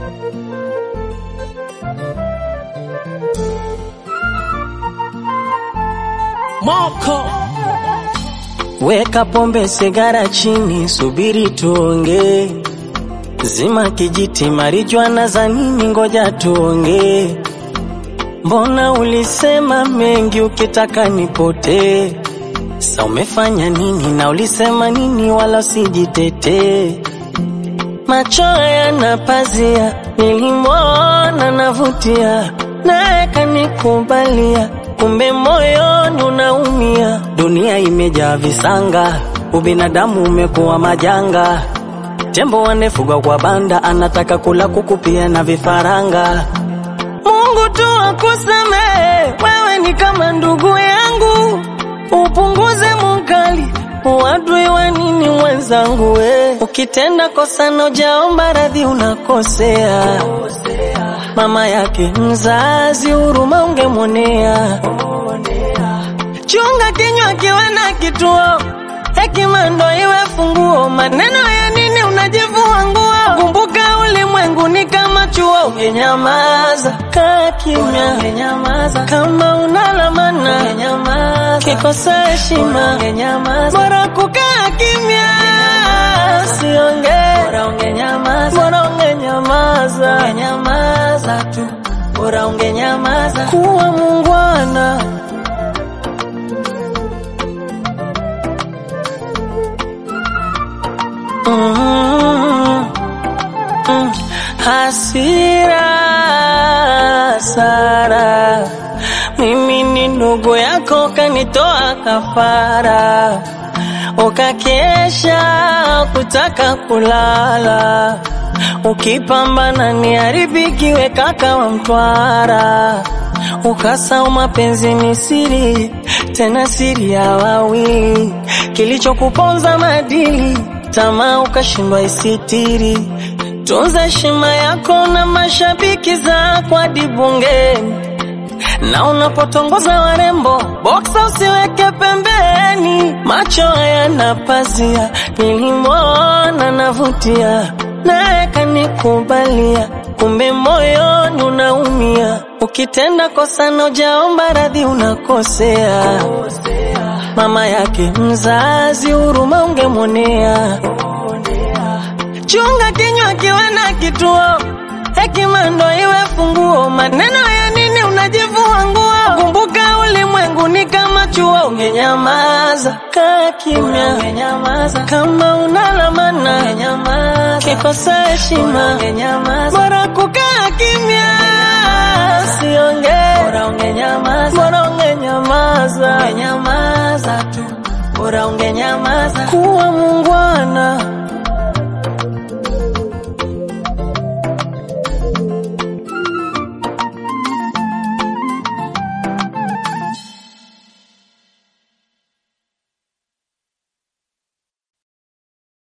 Moko Weka pombe sigara chini, subiri tuonge. Zima kijiti, marijuana za nini? Ngoja tuonge. Mbona ulisema mengi ukitaka nipotee? Sa umefanya nini na ulisema nini? Wala usijitetee. Macho yana pazia, nilimwona navutia, naye kanikubalia, kumbe moyoni unaumia. Dunia imejaa visanga, ubinadamu umekuwa majanga. Tembo wanefugwa kwa banda, anataka kula kuku pia na vifaranga. Mungu tu akusamehe, wewe ni kama ndugu yangu, upunguze mukali uadui wa nini mwenzangu we. Ukitenda kosa na ujaomba radhi unakosea. Mama yake mzazi huruma ungemwonea. Chunga kinywa kiwe na kituo, hekima ndo iwe funguo. Maneno ya nini unajivua nguo? Kumbuka ulimwengu ni kama chuo, ungenyamaza kaa kimya, ungenyamaza kama unalamana, ungenyamaza kikosa heshima, ungenyamaza bora kukaa kimya, usiongee, bora ungenyamaza, bora ungenyamaza, ungenyamaza tu, bora ungenyamaza, kuwa mungwana. Mm, mm, hasira Sara, mimi ni ndugu yako, kanitoa kafara, ukakesha kutaka kulala, ukipambana ni haribikiwe kaka wa Mtwara, ukasau mapenzi ni siri, tena siri ya wawili, kilichokuponza madili tamaa ukashindwa isitiri. Tunza heshima yako na mashabiki zako hadi bungeni, na unapotongoza warembo boksa usiweke pembeni. Macho hayana pazia, nilimwona navutia, naye kanikubalia, kumbe moyoni unaumia. Ukitenda kosa na ujaomba radhi unakosea. Mama yake mzazi huruma ungemwonea. Chunga kinywa kiwe na kituo, hekima ndo iwe funguo. Maneno ya nini unajivua nguo? Kumbuka ulimwengu ni kama chuo, ungenyamaza kaa kimya, ungenyamaza kama unalamana, ungenyamaza kikosa heshima, ungenyamaza bora kukaa kimya, usiongee, bora ungenyamaza, bora ungenyamaza, ungenyamaza tu, bora ungenyamaza, kuwa mungwana.